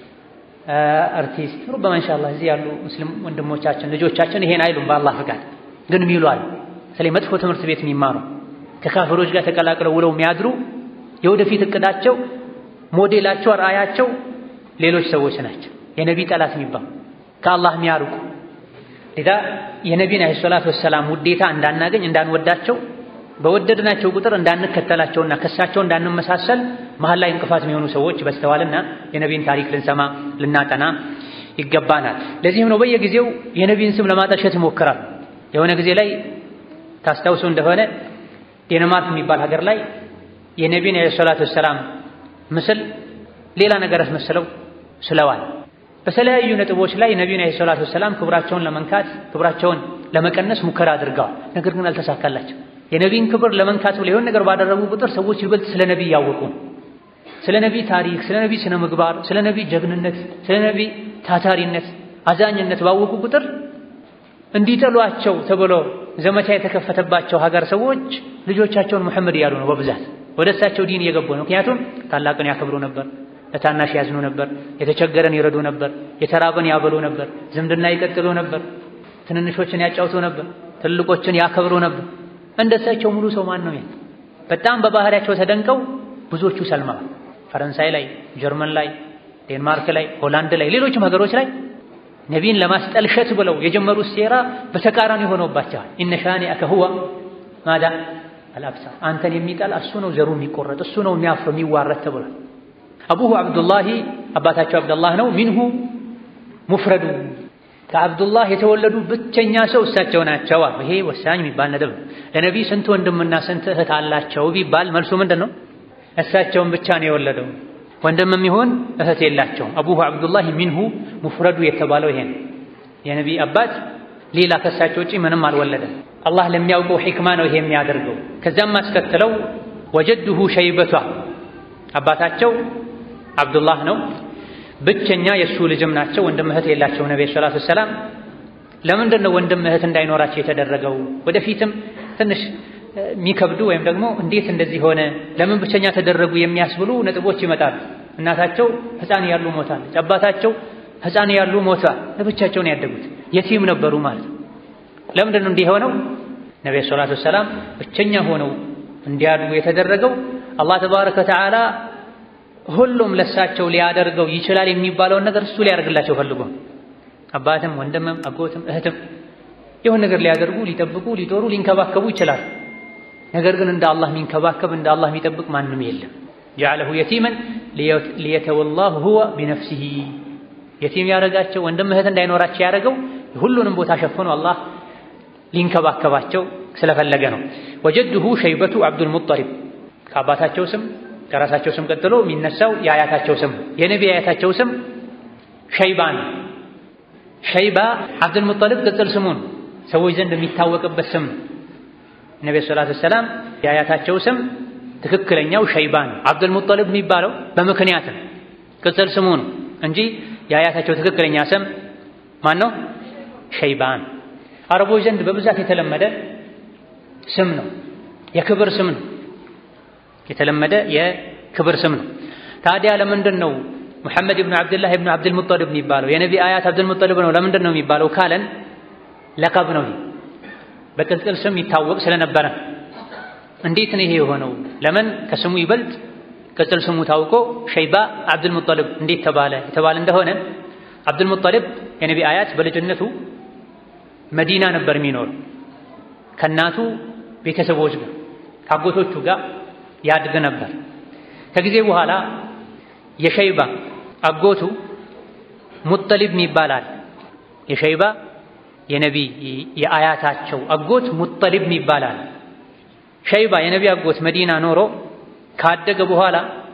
አርቲስት ሩበማ ኢንሻአላህ እዚህ ያሉ ሙስሊም ወንድሞቻችን ልጆቻችን ይሄን አይሉም። በአላህ ፍቃድ ግን የሚሉ አሉ። ስለዚህ መጥፎ ትምህርት ቤት የሚማሩ ከካፍሮች ጋር ተቀላቅለው ውለው የሚያድሩ የወደፊት እቅዳቸው ሞዴላቸው፣ ራእያቸው ሌሎች ሰዎች ናቸው። የነቢ ጠላት የሚባሉ ከአላህ የሚያርቁ ሌላ የነቢን ዓለይሂ ሰላቱ ወሰላም ውዴታ እንዳናገኝ እንዳንወዳቸው በወደድናቸው ቁጥር እንዳንከተላቸውና ከሳቸው እንዳንመሳሰል መሀል ላይ እንቅፋት የሚሆኑ ሰዎች በስተዋልና የነቢን ታሪክ ልንሰማ ልናጠና ይገባናል። ለዚህም ነው በየጊዜው የነቢን ስም ለማጠልሸት ይሞክራል። የሆነ ጊዜ ላይ ታስታውሱ እንደሆነ ዴንማርክ የሚባል ሀገር ላይ የነቢን ዓለይሂ ሰላቱ ወሰላም ምስል ሌላ ነገር አስመስለው ስለዋል። በተለያዩ ነጥቦች ላይ ነቢዩን ዓለይሂ ሰላቱ ወሰላም ክብራቸውን ለመንካት ክብራቸውን ለመቀነስ ሙከራ አድርገዋል። ነገር ግን አልተሳካላቸው። የነቢን ክብር ለመንካት ብለው የሆነ ነገር ባደረጉ ቁጥር ሰዎች ይበልጥ ስለ ነቢይ ያወቁ ስለ ነቢይ ታሪክ፣ ስለ ነቢይ ስነ ምግባር፣ ስለ ነቢይ ጀግንነት፣ ስለ ነቢይ ታታሪነት፣ አዛኝነት ባወቁ ቁጥር እንዲጠሏቸው ተብሎ ዘመቻ የተከፈተባቸው ሀገር ሰዎች ልጆቻቸውን ሙሐመድ እያሉ ነው በብዛት ወደ እሳቸው ዲን እየገቡ ነው። ምክንያቱም ታላቅን ያከብሩ ነበር፣ ለታናሽ ያዝኑ ነበር፣ የተቸገረን ይረዱ ነበር፣ የተራበን ያበሉ ነበር፣ ዝምድና ይቀጥሉ ነበር፣ ትንንሾችን ያጫውቱ ነበር፣ ትልቆችን ያከብሩ ነበር። እንደሳቸው ሙሉ ሰው ማን ነው? በጣም በባህሪያቸው ተደንቀው ብዙዎቹ ሰልመዋል። ፈረንሳይ ላይ፣ ጀርመን ላይ፣ ዴንማርክ ላይ፣ ሆላንድ ላይ፣ ሌሎችም ሀገሮች ላይ ነቢይን ለማስጠልሸት ብለው የጀመሩት ሴራ በተቃራኒ ሆኖባቸዋል። ኢነ ሻኒአከ ሁወ ማዳ አልአብተር፣ አንተን የሚጠላ እሱ ነው ዘሩ የሚቆረጥ እሱ ነው የሚያፍር የሚዋረድ ተብሏል። አቡሁ አብዱላሂ አባታቸው አብዱላህ ነው። ሚንሁ ሙፍረዱ ከአብዱላህ የተወለዱ ብቸኛ ሰው እሳቸው ናቸው። ይሄ ወሳኝ የሚባል ነጥብ ነው። ለነቢይ ስንት ወንድምና ስንት እህት አላቸው ቢባል መልሱ ምንድን ነው? እሳቸውን ብቻ ነው የወለደው። ወንድምም ይሁን እህት የላቸውም። አቡሁ አብዱላህ ሚንሁ ሙፍረዱ የተባለው ይሄ ነው። የነቢይ አባት ሌላ ከእሳቸው ውጪ ምንም አልወለደም። አላህ ለሚያውቀው ሒክማ ነው ይሄ የሚያደርገው። ከዚያም አስከትለው ወጀድሁ ሸይበቷ አባታቸው አብዱላህ ነው። ብቸኛ የእሱ ልጅም ናቸው። ወንድም እህት የላቸው ነቢ ሰላቱ ሰላም። ለምንድን ነው ወንድም እህት እንዳይኖራቸው የተደረገው? ወደፊትም ትንሽ የሚከብዱ ወይም ደግሞ እንዴት እንደዚህ ሆነ፣ ለምን ብቸኛ ተደረጉ የሚያስብሉ ነጥቦች ይመጣሉ። እናታቸው ሕፃን ያሉ ሞታለች፣ አባታቸው ሕፃን ያሉ ሞቷል። ለብቻቸው ነው ያደጉት፣ የቲም ነበሩ ማለት ነው። ለምንድን ነው እንዲህ የሆነው? ነቢዩ ሰላቱ ወሰላም ብቸኛ ሆነው እንዲያድጉ የተደረገው አላህ ተባረከ ወተዓላ ሁሉም ለሳቸው ሊያደርገው ይችላል የሚባለውን ነገር እሱ ሊያደርግላቸው ፈልጎ አባትም ወንድምም አጎትም እህትም የሆነ ነገር ሊያደርጉ ሊጠብቁ ሊጦሩ ሊንከባከቡ ይችላል። ነገር ግን እንደ አላህ የሚንከባከብ እንደ አላህ የሚጠብቅ ማንም የለም። ጀዐለሁ የቲመን ሊየተወላሁ ሁወ ቢነፍሲሂ የቲም ያደረጋቸው ወንድም እህት እንዳይኖራቸው ያደረገው ሁሉንም ቦታ ሸፍኖ አላህ ሊንከባከባቸው ስለፈለገ ነው። ወጀድሁ ሸይበቱ አብዱል ሙጠሊብ ከአባታቸው ስም ከራሳቸው ስም ቀጥሎ የሚነሳው የአያታቸው ስም የነቢ አያታቸው ስም ሸይባ ነው። ሸይባ አብዱል ሙጠሊብ ቅጽል ስሙን ሰዎች ዘንድ የሚታወቅበት ስም ነው። ነቢ ሰላቱ ወሰላም የአያታቸው ስም ትክክለኛው ሸይባ ነው። አብዱል ሙጠሊብ የሚባለው በምክንያት ነው፣ ቅጽል ስሙ ነው እንጂ የአያታቸው ትክክለኛ ስም ማን ነው? ሸይባን። አረቦች ዘንድ በብዛት የተለመደ ስም ነው፣ የክብር ስም ነው። የተለመደ የክብር ስም ነው። ታዲያ ለምንድን ነው ሙሐመድ ብኑ ዓብድላህ ብኑ ዓብድል ሙጠሊብ የሚባለው? የነቢ አያት አብዱል ሙጠሊብ ነው። ለምንድን ነው የሚባለው ካለን ለቀብ ነው፣ በቅጽል ስም ይታወቅ ስለነበረ። እንዴት ነው ይሄ የሆነው? ለምን ከስሙ ይበልጥ ቅጽል ስሙ ታውቆ ሸይባ አብዱል ሙጠሊብ እንዴት ተባለ? የተባለ እንደሆነ አብዱል ሙጠሊብ የነቢ አያት በልጅነቱ መዲና ነበር የሚኖር ከእናቱ ቤተሰቦች ጋር ከአጎቶቹ ጋር ያድግ ነበር። ከጊዜ በኋላ የሸይባ አጎቱ ሙጠሊብ ይባላል። የሸይባ የነቢ የአያታቸው አጎት ሙጠሊብ ይባላል። ሸይባ የነቢ አጎት መዲና ኖሮ ካደገ በኋላ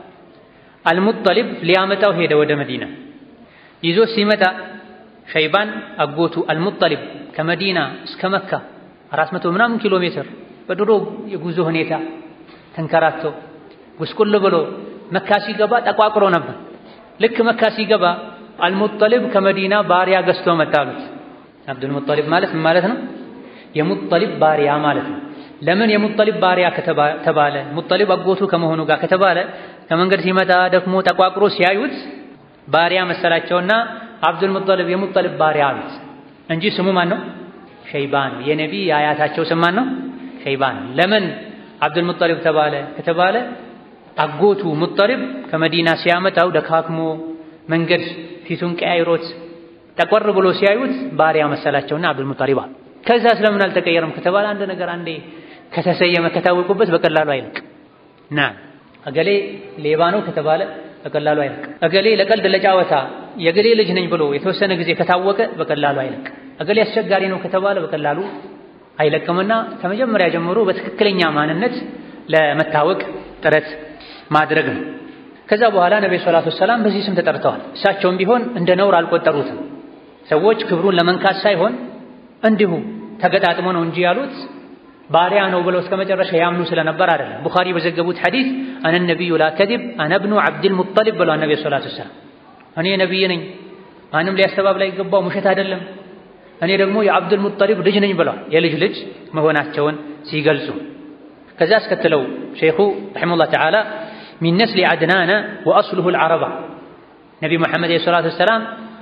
አልሙጠሊብ ሊያመጣው ሄደ ወደ መዲና። ይዞ ሲመጣ ሸይባን አጎቱ አልሙጠሊብ ከመዲና እስከ መካ አራት መቶ ምናምን ኪሎ ሜትር በድሮ የጉዞ ሁኔታ ተንከራቶ ጉስቁል ብሎ መካ ሲገባ ጠቋቁሮ ነበር። ልክ መካ ሲገባ አልሙጠሊብ ከመዲና ባሪያ ገዝቶ መጣሉት። አብዱል ሙጠሊብ ማለት ምን ማለት ነው? የሙጠሊብ ባሪያ ማለት ነው። ለምን የሙጠሊብ ባሪያ ከተባለ ሙጠሊብ አጎቱ ከመሆኑ ጋር ከተባለ ከመንገድ ሲመጣ ደክሞ ጠቋቁሮ ሲያዩት ባሪያ መሰላቸውና አብዱል ሙጠሊብ የሙጠሊብ ባሪያ አሉት እንጂ ስሙ ማን ነው? ሸይባን። የነቢ የአያታቸው ስም ማን ነው? ሸይባን። ለምን አብዱል ሙጠሊብ ተባለ ከተባለ አጎቱ ሙጠሊብ ከመዲና ሲያመጣው ደካክሞ መንገድ ፊቱን ቀያይሮት ጠቆር ብሎ ሲያዩት ባሪያ መሰላቸውና አብዱል ሙጠሊብ አሉ። ከዛ ስለምን አልተቀየረም ከተባለ አንድ ነገር አንዴ ከተሰየመ ከታወቁበት በቀላሉ አይለቅ። ና እገሌ ሌባ ነው ከተባለ በቀላሉ አይለቅ። እገሌ ለቀልድ ለጫወታ የገሌ ልጅ ነኝ ብሎ የተወሰነ ጊዜ ከታወቀ በቀላሉ አይለቅ። እገሌ አስቸጋሪ ነው ከተባለ በቀላሉ አይለቅምና ከመጀመሪያ ጀምሮ በትክክለኛ ማንነት ለመታወቅ ጥረት ማድረግ ነው። ከዛ በኋላ ነብዩ ሰለላሁ ዐለይሂ ወሰለም በዚህ ስም ተጠርተዋል። እሳቸውም ቢሆን እንደ ነውር አልቆጠሩትም። ሰዎች ክብሩን ለመንካት ሳይሆን እንዲሁ ተገጣጥሞ ነው እንጂ ያሉት ባሪያ ነው ብለው እስከ መጨረሻ ያምኑ ስለነበር አይደለም። ቡኻሪ በዘገቡት ሐዲስ አነ ነቢዩ ላ ከዚብ አነ ብኑ ዓብድል ሙጠሊብ ብለዋል ነብዩ ሰለላሁ ዐለይሂ ወሰለም። እኔ ነቢይ ነኝ፣ ማንም ሊያስተባብል አይገባው፣ ውሸት አይደለም። እኔ ደግሞ የአብዱል ሙጠሊብ ልጅ ነኝ ብለዋል። የልጅ ልጅ መሆናቸውን ሲገልጹ ከዛ አስከትለው ሼኹ ረሒመሁላህ ተዓላ ሚን ነስሊ አድናነ ወአስሉሁ አልዓረባ ነቢ ሙሐመድ ዓለይሂ ሰላቱ ወሰላም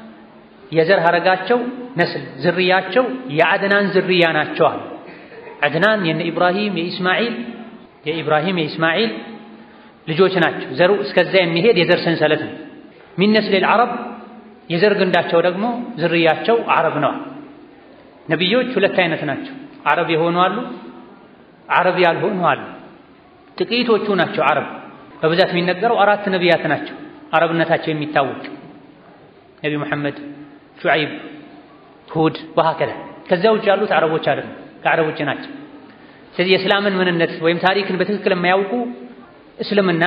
የዘር ሐረጋቸው ነስል ዝርያቸው የአድናን ዝርያ ናቸዋል። አድናን የነ ኢብራሂም የኢስማዒል የኢብራሂም የኢስማዒል ልጆች ናቸው። ዘሩ እስከዛ የሚሄድ የዘር ሰንሰለት ነው። ሚን ነስሊ አልዓረብ የዘር ግንዳቸው ደግሞ ዝርያቸው አረብ ነዋል። ነቢዮች ሁለት አይነት ናቸው። አረብ የሆኑ አሉ፣ አረብ ያልሆኑ አሉ። ጥቂቶቹ ናቸው አረብ። በብዛት የሚነገረው አራት ነቢያት ናቸው አረብነታቸው የሚታወቅ ነቢ ሙሐመድ፣ ሹዐይብ፣ ሁድ ወሀከዛ። ከዚያ ውጭ ያሉት አረቦች አይደሉም፣ ከአረብ ውጭ ናቸው። ስለዚህ የእስላምን ምንነት ወይም ታሪክን በትክክል የማያውቁ እስልምና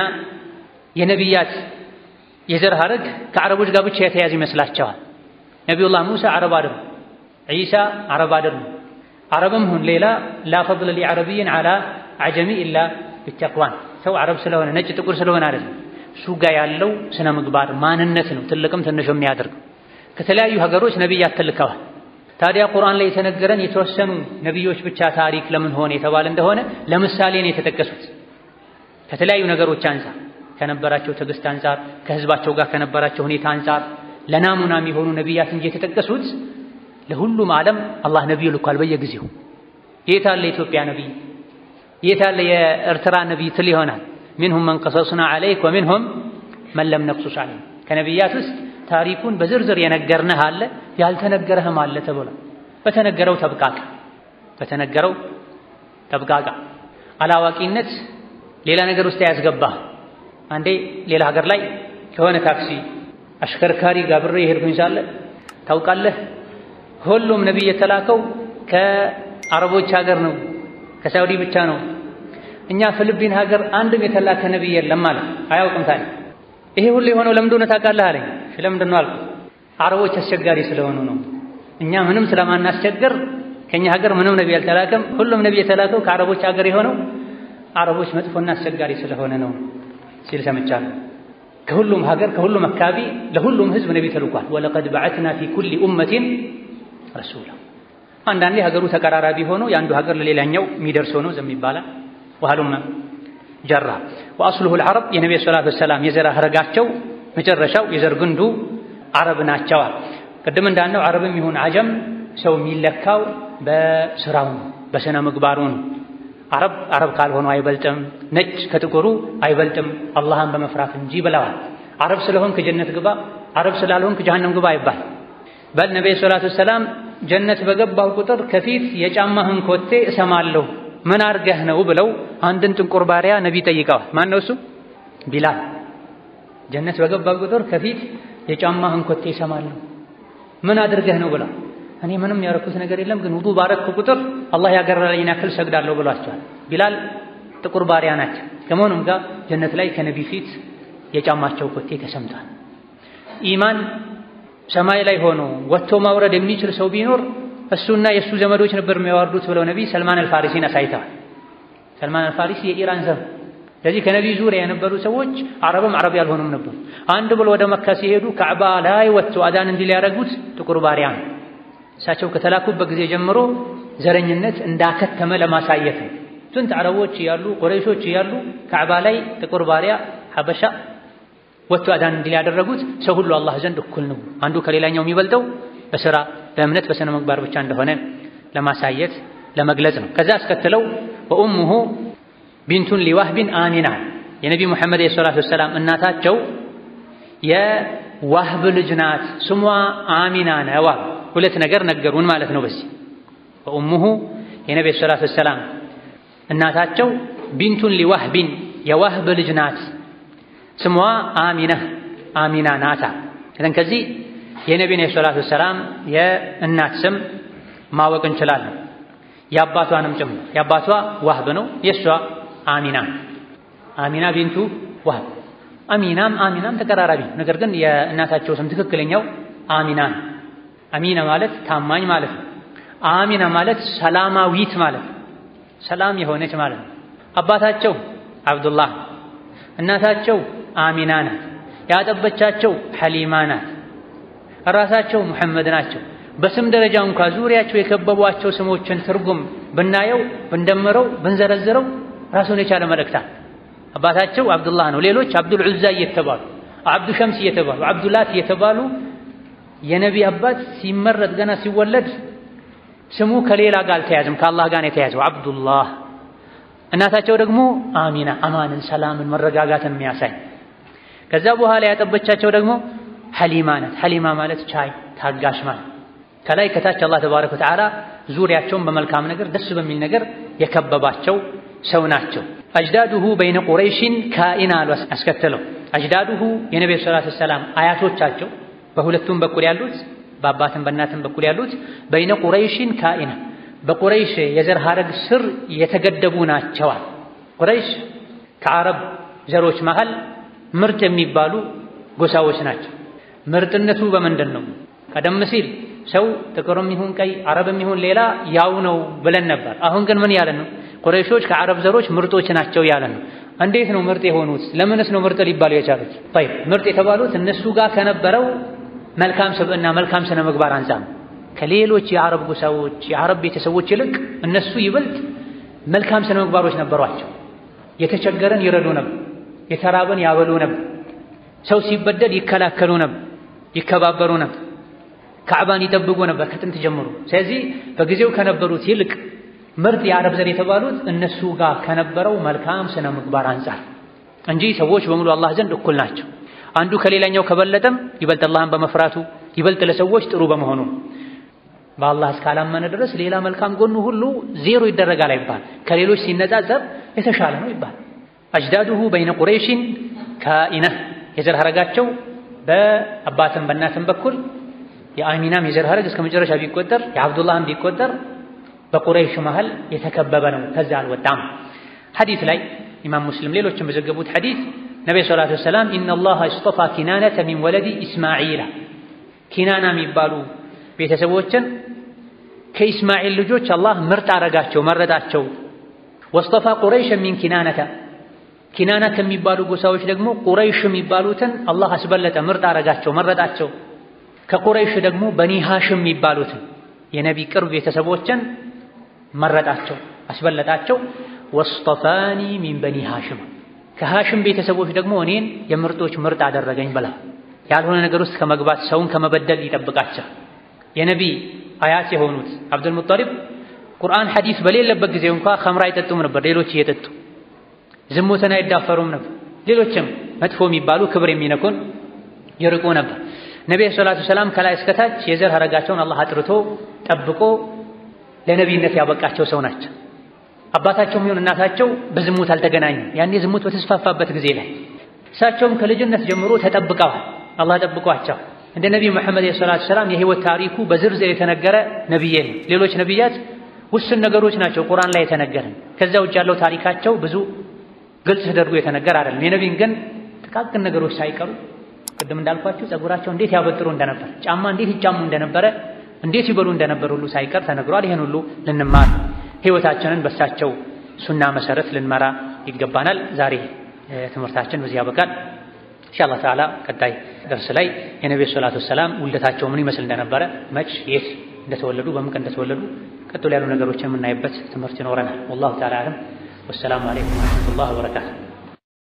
የነቢያት የዘር ሐረግ ከአረቦች ጋር ብቻ የተያዘ ይመስላቸዋል። ነቢዩላህ ሙሳ አረብ አይደሉም፣ ዒሳ አረብ አይደሉም። አረብም ሁን ሌላ ላ ፈድለ ሊዐረቢይን ዐላ ዐጀሚ ኢላ ቢተቅዋን ሰው አረብ ስለሆነ ነጭ ጥቁር ስለሆነ አይደለም። እሱ ጋር ያለው ስነ ምግባር ማንነት ነው ትልቅም ትንሽ የሚያደርገው። ከተለያዩ ሀገሮች ነቢያት ተልከዋል። ታዲያ ቁርአን ላይ የተነገረን የተወሰኑ ነቢዮች ብቻ ታሪክ ለምን ሆነ የተባለ እንደሆነ ለምሳሌ ነው የተጠቀሱት። ከተለያዩ ነገሮች አንጻር ከነበራቸው ትዕግስት አንጻር፣ ከህዝባቸው ጋር ከነበራቸው ሁኔታ አንጻር ለናሙና የሚሆኑ ነቢያት እንጂ የተጠቀሱት ለሁሉም ዓለም አላህ ነቢይ ልኳል በየጊዜው። የት አለ የኢትዮጵያ ነቢይ? የት አለ የኤርትራ ነቢይ ትል ይሆናል። ሚንሁም መን ቀሰስና ዐለይክ ወሚንሁም መን ለም ነቅሱስ ዐለይክ ከነቢያት ውስጥ ታሪኩን በዝርዝር የነገርንህ አለ ያልተነገረህም አለ ተብሏል። በተነገረው ተብቃቃ በተነገረው ተብቃቃ። አላዋቂነት ሌላ ነገር ውስጥ ያስገባህ። አንዴ ሌላ ሀገር ላይ ከሆነ ታክሲ አሽከርካሪ ጋር ብሬ የሄድኩኝ ሳለ ታውቃለህ፣ ሁሉም ነቢይ የተላከው ከአረቦች ሀገር ነው፣ ከሳውዲ ብቻ ነው። እኛ ፊሊፒን ሀገር አንድም የተላከ ነቢይ የለም ማለት አያውቅም ታዲያ ይሄ ሁሉ የሆነው ለምን እንደሆነ ታውቃለህ አለኝ። ለምንድን ነው አልኩት። አረቦች አስቸጋሪ ስለሆኑ ነው። እኛ ምንም ስለማናስቸግር ከኛ ሀገር ምንም ነቢይ አልተላከም። ሁሉም ነቢይ የተላከው ከአረቦች ሀገር የሆነው አረቦች መጥፎና አስቸጋሪ ስለሆነ ነው ሲል ሰምቻለሁ። ከሁሉም ሀገር ከሁሉም አካባቢ ለሁሉም ህዝብ ነቢይ ተልኳል። ወለቀድ በዐትና ፊ ኩሊ ኡመቲን ረሱላ። አንዳንዴ ሀገሩ ተቀራራቢ ሆኖ የአንዱ ሀገር ለሌላኛው የሚደርስ ሆኖ ዝም ይባላል። ወሀሉመ ጀራ ወአስሉሁል ዐረብ የነቢዩ ሰላቱ ወሰላም የዘር ሐረጋቸው መጨረሻው የዘር ግንዱ አረብ ናቸዋል። ቅድም እንዳልነው አረብም ይሁን አጀም ሰው የሚለካው በስራው ነው፣ በስነ ምግባሩ ነው። አረብ አረብ ካልሆኑ አይበልጥም፣ ነጭ ከጥቁሩ አይበልጥም አላህን በመፍራት እንጂ ብለዋል። አረብ ስለሆንክ ጀነት ግባ፣ አረብ ስላልሆንክ ጀሃነም ግባ አይባል። በል ነቢዩ ሰላቱ ወሰላም ጀነት በገባሁ ቁጥር ከፊት የጫማህን ኮቴ እሰማለሁ ምን አድርገህ ነው ብለው አንድን ጥንቁር ባሪያ ነቢ ጠይቀዋል። ማን ነው እሱ? ቢላል። ጀነት በገባ ቁጥር ከፊት የጫማህን ኮቴ ይሰማለሁ ምን አድርገህ ነው ብለው እኔ ምንም ያረኩት ነገር የለም ግን ውዱ ባረኩ ቁጥር አላህ ያገረለኝን ያክል ሰግዳለሁ ብሏቸዋል። ቢላል ጥቁር ባሪያ ናቸው። ከመሆኑም ጋር ጀነት ላይ ከነቢ ፊት የጫማቸው ኮቴ ተሰምቷል። ኢማን ሰማይ ላይ ሆኖ ወጥቶ ማውረድ የሚችል ሰው ቢኖር እሱና የእሱ ዘመዶች ነበር የሚያወርዱት ብለው ነቢይ ሰልማን አልፋሪሲን አሳይተዋል። ሰልማን አልፋሪሲ የኢራን ዘር። ስለዚህ ከነቢይ ዙሪያ የነበሩ ሰዎች አረብም አረብ ያልሆኑም ነበሩ። አንድ ብሎ ወደ መካ ሲሄዱ ካዕባ ላይ ወጥቶ አዳን እንዲህ ሊያደርጉት ጥቁር ባሪያ ነው። እሳቸው ከተላኩበት ጊዜ ጀምሮ ዘረኝነት እንዳከተመ ለማሳየት ነው። ስንት አረቦች እያሉ ቁረይሾች እያሉ ካዕባ ላይ ጥቁር ባሪያ ሀበሻ ወጥቶ አዳን እንዲህ ሊያደረጉት ሰው ሁሉ አላህ ዘንድ እኩል ነው። አንዱ ከሌላኛው የሚበልጠው በስራ በእምነት በስነ ምግባር ብቻ እንደሆነ ለማሳየት ለመግለጽ ነው። ከዛ አስከትለው ወኡሙሁ ቢንቱን ሊዋህቢን አሚና የነቢ ሙሐመድ ሰላቱ ወሰላም እናታቸው የዋህብ ልጅ ናት፣ ስሟ አሚና ነው። ሁለት ነገር ነገሩን ማለት ነው። በዚህ ወኡሙሁ የነቢ ሰላቱ ወሰላም እናታቸው ቢንቱን ሊዋህቢን የዋህብ ልጅ ናት፣ ስሟ አሚና አሚና ናታ። ከዚህ የነቢን ሰላቱ ወሰላም የእናት ስም ማወቅ እንችላለን። የአባቷንም ጭምር የአባቷ ዋህብ ነው፣ የእሷ አሚና አሚና ቢንቱ ዋህብ። አሚናም አሚናም ተቀራራቢ፣ ነገር ግን የእናታቸው ስም ትክክለኛው አሚና ነው። አሚና ማለት ታማኝ ማለት ነው። አሚና ማለት ሰላማዊት ማለት ነው። ሰላም የሆነች ማለት ነው። አባታቸው አብዱላህ፣ እናታቸው አሚና ናት። ያጠበቻቸው ሐሊማ ናት። ራሳቸው ሙሐመድ ናቸው። በስም ደረጃ እንኳ ዙሪያቸው የከበቧቸው ስሞችን ትርጉም ብናየው ብንደምረው ብንዘረዝረው ራሱን የቻለ መልእክታ አባታቸው አብዱላህ ነው። ሌሎች አብዱል ዑዛ እየተባሉ አብዱ ሸምስ እየተባሉ አብዱላት እየተባሉ የነቢ አባት ሲመረጥ ገና ሲወለድ ስሙ ከሌላ ጋር አልተያዘም፣ ከአላህ ጋር ነው የተያዘው አብዱላህ። እናታቸው ደግሞ አሚና አማንን፣ ሰላምን፣ መረጋጋትን የሚያሳይ ከዛ በኋላ ያጠበቻቸው ደግሞ ሐሊማ ናት። ሐሊማ ማለት ቻይ ታጋሽ ማለት ከላይ ከታች አላህ ተባረከ ወተዓላ ዙሪያቸውን በመልካም ነገር ደስ በሚል ነገር የከበባቸው ሰው ናቸው። አጅዳዱሁ በይነ ቁረይሽን ካኢና አሉ አስከተለው። አጅዳዱሁ የነቢዩ ሰላቱ ወሰላም አያቶቻቸው በሁለቱም በኩል ያሉት በአባትም በእናትም በኩል ያሉት በይነ ቁረይሽን ካኢና በቁረይሽ የዘር ሐረግ ስር የተገደቡ ናቸዋል። ቁረይሽ ከአረብ ዘሮች መሃል ምርጥ የሚባሉ ጎሳዎች ናቸው። ምርጥነቱ በምንድን ነው? ቀደም ሲል ሰው ጥቁርም ይሁን ቀይ አረብም ይሁን ሌላ ያው ነው ብለን ነበር። አሁን ግን ምን ያለን ነው? ቁረይሾች ከአረብ ዘሮች ምርጦች ናቸው ያለን ነው። እንዴት ነው ምርጥ የሆኑት? ለምንስ ነው ምርጥ ሊባሉ የቻሉት? ጠይብ ምርጥ የተባሉት እነሱ ጋር ከነበረው መልካም ስብዕና መልካም ስነ ምግባር አንጻር ከሌሎች የአረብ ጎሳዎች የአረብ ቤተሰቦች ይልቅ እነሱ ይበልጥ መልካም ስነ ምግባሮች ነበሯቸው። የተቸገረን ይረዱ ነበር፣ የተራበን ያበሉ ነበር፣ ሰው ሲበደል ይከላከሉ ነበር፣ ይከባበሩ ነበር፣ ካዕባን ይጠብቁ ነበር ከጥንት ጀምሮ። ስለዚህ በጊዜው ከነበሩት ይልቅ ምርጥ የአረብ ዘር የተባሉት እነሱ ጋር ከነበረው መልካም ስነ ምግባር አንጻር እንጂ ሰዎች በሙሉ አላህ ዘንድ እኩል ናቸው። አንዱ ከሌላኛው ከበለጠም ይበልጥ አላህን በመፍራቱ ይበልጥ ለሰዎች ጥሩ በመሆኑ በአላህ እስካላመነ ድረስ ሌላ መልካም ጎኑ ሁሉ ዜሮ ይደረጋል አይባል። ከሌሎች ሲነጻጸር የተሻለ ነው ይባል። አጅዳዱሁ በይነ ቁረይሽን ካኢነህ የዘር ሐረጋቸው በአባትም በእናትም በኩል የአሚናም የዘር ሐረግ እስከ መጨረሻ ቢቆጠር የአብዱላህም ቢቆጠር በቁረይሽ መሃል የተከበበ ነው። ከዛ አልወጣም። ሐዲስ ላይ ኢማም ሙስሊም ሌሎችም በዘገቡት ሐዲስ ነቢ ሰላቱ ወሰላም ኢነላህ እስጠፋ ኪናነተ ሚን ወለዲ ኢስማዒላ ኪናና የሚባሉ ቤተሰቦችን ከኢስማኤል ልጆች አላህ ምርጥ አረጋቸው መረጣቸው። ወስጠፋ ቁረይሽ ሚን ኪናነተ ኪናና ከሚባሉ ጎሳዎች ደግሞ ቁረይሽ የሚባሉትን አላህ አስበለጠ፣ ምርጥ አረጋቸው፣ መረጣቸው። ከቁረይሽ ደግሞ በኒ ሃሽም የሚባሉትን የነቢ ቅርብ ቤተሰቦችን መረጣቸው፣ አስበለጣቸው። ወስጠፋኒ ሚን በኒ ሃሽም ከሃሽም ቤተሰቦች ደግሞ እኔን የምርጦች ምርጥ አደረገኝ ብላ ያልሆነ ነገር ውስጥ ከመግባት ሰውን ከመበደል ይጠብቃቸው። የነቢ አያት የሆኑት አብዱል ሙጠሊብ ቁርአን ሐዲስ በሌለበት ጊዜ እንኳ ኸምር አይጠጡም ነበር፣ ሌሎች እየጠጡ ዝሙትን አይዳፈሩም ነበር። ሌሎችም መጥፎ የሚባሉ ክብር የሚነኩን ይርቁ ነበር። ነቢዩ ሰላቱ ሰላም ከላይ እስከታች የዘር ሐረጋቸውን አላህ አጥርቶ ጠብቆ ለነቢይነት ያበቃቸው ሰው ናቸው። አባታቸውም ይሁን እናታቸው በዝሙት አልተገናኙም። ያኔ ዝሙት በተስፋፋበት ጊዜ ላይ እሳቸውም ከልጅነት ጀምሮ ተጠብቀዋል። አላህ ጠብቋቸው። እንደ ነቢዩ መሐመድ ሰላቱ ሰላም የህይወት ታሪኩ በዝርዝር የተነገረ ነቢይ የለም። ሌሎች ነቢያት ውስን ነገሮች ናቸው ቁርአን ላይ የተነገረን። ከዛ ውጭ ያለው ታሪካቸው ብዙ ግልጽ ተደርጎ የተነገረ አይደለም። የነቢይን ግን ጥቃቅን ነገሮች ሳይቀሩ ቅድም እንዳልኳችሁ ጸጉራቸው እንዴት ያበጥሩ እንደነበር፣ ጫማ እንዴት ይጫሙ እንደነበረ፣ እንዴት ይበሉ እንደነበር ሁሉ ሳይቀር ተነግሯል። ይህን ሁሉ ልንማር ህይወታችንን በሳቸው ሱና መሰረት ልንመራ ይገባናል። ዛሬ ትምህርታችን በዚህ ያበቃል። ኢንሻአላህ ተዓላ ቀጣይ ደርስ ላይ የነብዩ ሰላቱ ወሰላም ውልደታቸው ምን ይመስል እንደነበረ፣ መች የት እንደተወለዱ፣ በምን ቀን እንደተወለዱ ቀጥሎ ያሉ ነገሮችን የምናይበት ትምህርት ይኖረናል። ወላሁ ተዓላ አለም። ወሰላሙ አለይኩም ወረሕመቱላህ ወበረካቱ